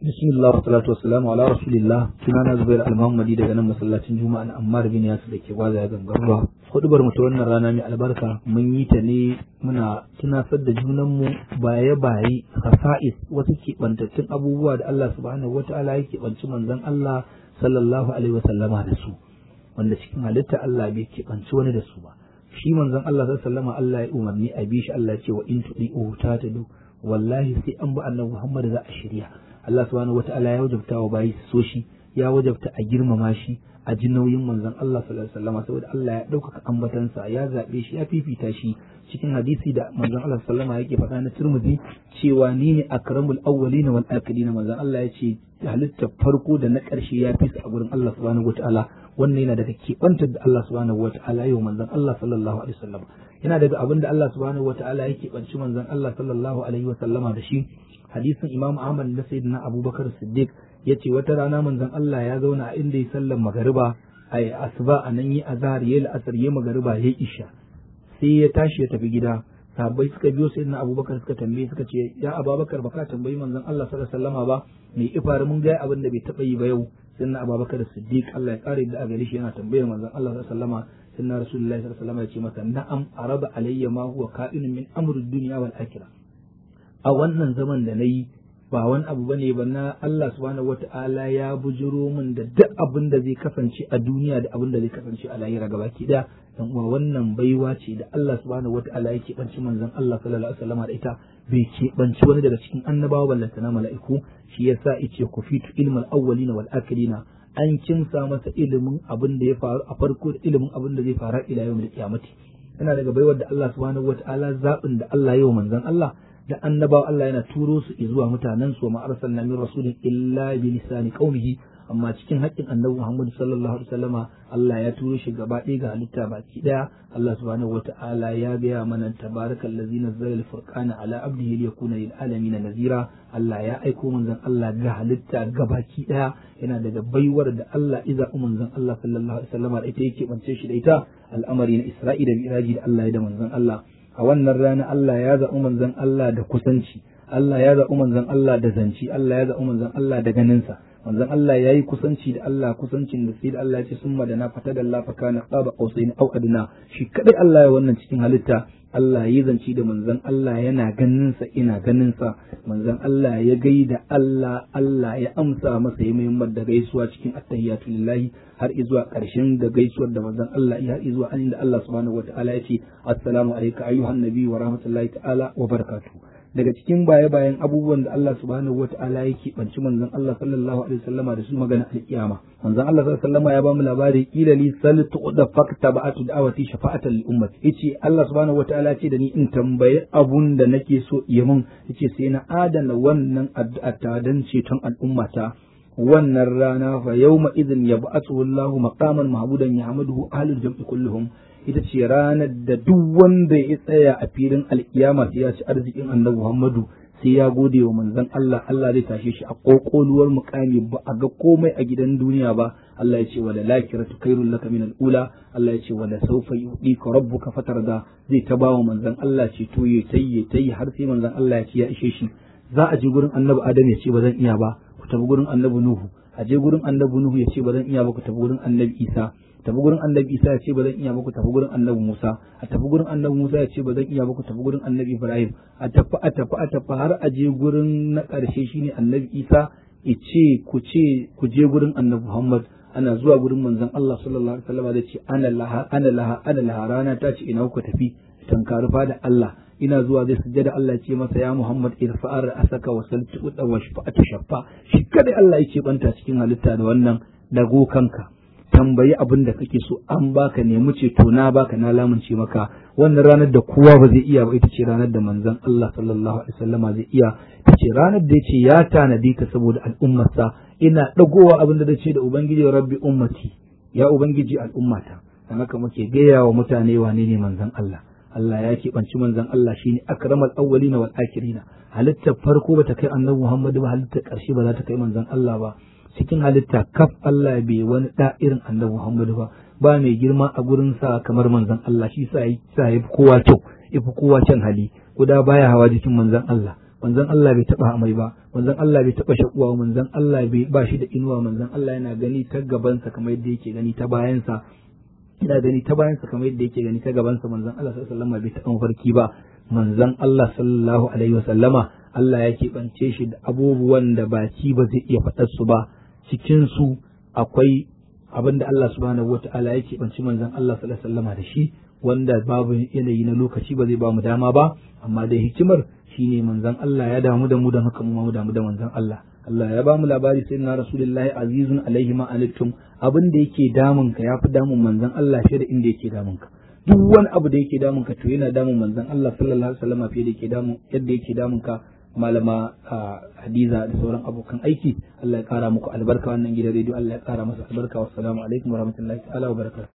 bismillah wa salatu wassalamu ala rasulillah sunana zubair al-muhammadi daga nan masallacin juma'a na ammar bin yasir da ke gwaza ya gangarwa hudubar mu ta wannan rana mai albarka mun yi ta ne muna tunasar da junan mu baye baye khasa'is wasu keɓantattun abubuwa da Allah subhanahu wata'ala ya keɓanci manzon Allah sallallahu alaihi wa sallama da su wanda cikin halitta Allah bai keɓanci wani da su ba shi manzon Allah sallallahu alaihi Allah ya umarni a bi shi Allah ya ce wa in tudi'u ta tadu wallahi sai an bi annabi Muhammad za a shirya Allah subhanahu wata'ala ya wajabta wa bayi su so shi ya wajabta a girmama shi a ji nauyin manzon Allah sallallahu alaihi wasallam saboda Allah ya ɗaukaka ambatansa ya zaɓe shi ya fifita shi cikin hadisi da manzon Allah sallallahu alaihi yake faɗa na Tirmidhi cewa ni ne akramul awwalina wal akhirin manzon Allah ya ce halittar farko da na ƙarshe ya fi su a gurin Allah subhanahu wata'ala wannan yana daga keɓantar da Allah subhanahu wata'ala yau manzon Allah sallallahu alaihi wasallam yana daga abin da Allah subhanahu wata'ala ya keɓanci manzon Allah sallallahu alaihi wasallama da shi hadisin Imam Ahmad da Sayyidina Abubakar Siddiq yace wata rana manzon Allah ya zauna a inda ya sallar magariba a asuba a nan yi azhar yayi la'asar yayi magariba yayi isha sai ya tashi ya tafi gida sahabbai suka biyo Sayyidina Abubakar suka tambaye suka ce ya Abubakar baka tambayi manzon Allah sallallahu alaihi wasallama ba me ifar mun ga abin da bai taba yi ba yau Sayyidina Abubakar Siddiq Allah ya kare da a gare shi yana tambayar manzon Allah sallallahu alaihi wasallama Sayyidina Rasulullahi sallallahu alaihi wasallama ya ce masa na'am araba alayya ma huwa ka'inun min amri dunya wal akhirah a wannan zaman da na yi ba wani abu ba ne ba na Allah subhanahu wata'ala ya bujiro min da duk abin da zai kasance a duniya da abin da zai kasance a lahira gaba ki da dan uwa wannan baiwa ce da Allah subhanahu wata'ala yake banci manzon Allah sallallahu alaihi wasallam da ita bai ke banci wani daga cikin annabawa ballanta na mala'iku shi yasa yace ku fitu ilmal awwalina wal akhirina an kimsa masa ilimin abin da ya faru a farko da ilimin abin da zai faru ila yau da kiyamati yana daga baiwar da Allah subhanahu wata'ala zabin da Allah ya yi wa manzon Allah da annabawa Allah yana turo su zuwa mutanen su ma arsalna min rasulin illa bi lisani qaumihi amma cikin haƙƙin annabi Muhammad sallallahu alaihi wasallama Allah ya turo shi gaba ɗaya ga halitta baki ɗaya Allah subhanahu wata'ala ya gaya mana tabarakal ladzi nazzala al-furqana ala abdihi liyakuna lil alamin nazira Allah ya aiko manzon Allah ga halitta gabaki ɗaya yana daga baiwar da Allah iza manzon Allah sallallahu alaihi wasallama da ita yake bance shi da ita al'amari na Isra'ila da Miraji da Allah ya da manzon Allah a wannan rana Allah ya zaɓi manzon Allah da kusanci Allah ya zaɓi manzon Allah da zanci Allah ya zaɓi manzon Allah da ganinsa manzon Allah ya yi kusanci da Allah kusancin da sai da Allah ya ce sun madana fata da Allah faka na qaba qausaini au adna shi kadai Allah ya wannan cikin halitta Allah ya zanci da manzon Allah yana ganinsa ina ganinsa manzon Allah ya gaida Allah Allah ya amsa masa ya muhimmar da gaisuwa cikin attahiyatu lillahi har izuwa ƙarshen da gaisuwar da manzon Allah ya har izuwa an da Allah subhanahu wataala ya ce assalamu alayka ayyuhan nabi wa rahmatullahi ta'ala wa barakatuh daga cikin baye bayan abubuwan da Allah subhanahu wataala yake banci manzon Allah sallallahu alaihi wasallama da su magana alkiyama manzon Allah sallallahu alaihi wasallama ya ba mu labari kila li sal tuqda fakta ba'atu da'awati shafa'atan lil ummati yace Allah subhanahu wataala ce da ni in tambayi abun da nake so yi mun yace sai na adana wannan addu'a ta dan ceton al'ummata wannan rana fa yawma idhin yab'athu Allahu maqaman mahmudan yahmaduhu ahlul jam'i kulluhum ita ce ranar da duk wanda ya tsaya a filin alkiyama sai ya ci arzikin annabi Muhammadu sai ya gode wa manzon Allah Allah zai tashe shi a kokoluwar mukami ba a ga komai a gidan duniya ba Allah ya ce wala lakiratu khairul laka min al-ula Allah ya ce wala sawfa yu'tika rabbuka fatarda zai ta bawa manzon Allah ce to ya tayi tayi har sai manzon Allah ya ce ya ishe shi za a je gurin annabi Adam ya ce ba zan iya ba ku tafi gurin annabi Nuhu a je gurin annabi Nuhu ya ce ba zan iya ba ku tafi gurin annabi Isa tafi gurin annabi Isa ya ce ba zan iya ba ku tafi gurin annabi Musa a tafi gurin annabi Musa ya ce ba zan iya ba ku tafi gurin annabi Ibrahim a tafi a tafi a tafi har a je gurin na ƙarshe shine annabi Isa ya ce ku ce ku je gurin annabi Muhammad ana zuwa gurin manzon Allah sallallahu alaihi wasallam da ce ana laha ana laha ana laha rana ta ce ina ku tafi tankari da Allah ina zuwa zai sujjada Allah ce masa ya Muhammad irfa'ar asaka wa saltu wa shafa'atu shaffa shi kadai Allah yake banta cikin halitta da wannan dago kanka tambayi abin da kake so an baka nemi ceto na baka na lamunce maka wannan ranar da kowa ba zai iya ba ita ce ranar da manzon Allah sallallahu alaihi wasallama zai iya ita ce ranar da yace ya tanadi ta saboda al'ummarsa ina dagowa abin da dace da ubangiji rabbi ummati ya ubangiji al'ummata dan haka muke gaya wa mutane wane ne manzon Allah Allah ya keɓanci manzon Allah shine akramal awwalina wal akhirina halittar farko bata kai annabi Muhammadu ba halittar ƙarshe ba za ta kai manzon Allah ba cikin halitta kaf Allah bai wani da irin annabi Muhammadu ba ba mai girma a gurin sa kamar manzon Allah shi sa sa yafi kowa kyau yafi kowa kyan hali guda baya hawa jikin manzon Allah manzon Allah bai taba amai ba manzon Allah bai taba shakuwa manzon Allah bai ba shi da inuwa manzon Allah yana gani ta gabansa kamar yadda yake gani ta bayansa ina gani ta bayansa kamar yadda yake gani ta gabansa manzon Allah sallallahu alaihi wasallam bai taɓa mafarki ba manzon Allah sallallahu alaihi wasallama Allah ya keɓance shi da abubuwan da baki ba zai iya faɗar su ba cikin su akwai abin da Allah subhanahu wata'ala ya keɓanci manzon Allah sallallahu alaihi wasallama da shi wanda babu yanayi na lokaci ba zai ba mu dama ba amma dai hikimar shine manzon Allah ya damu da mu da haka mu mu damu da manzon Allah Allah ya ba mu labari sai na rasulullahi azizun alaihi ma anittum abin da yake damun ka yafi damun manzon Allah fiye da inda yake damun ka duk wani abu da yake damun ka to yana damun manzon Allah sallallahu alaihi wasallam fiye da yake damun yadda yake damun ka malama Hadiza da sauran abokan aiki Allah ya kara muku albarka wannan gidan rediyo Allah ya kara masa albarka wassalamu alaikum warahmatullahi ta'ala wabarakatuh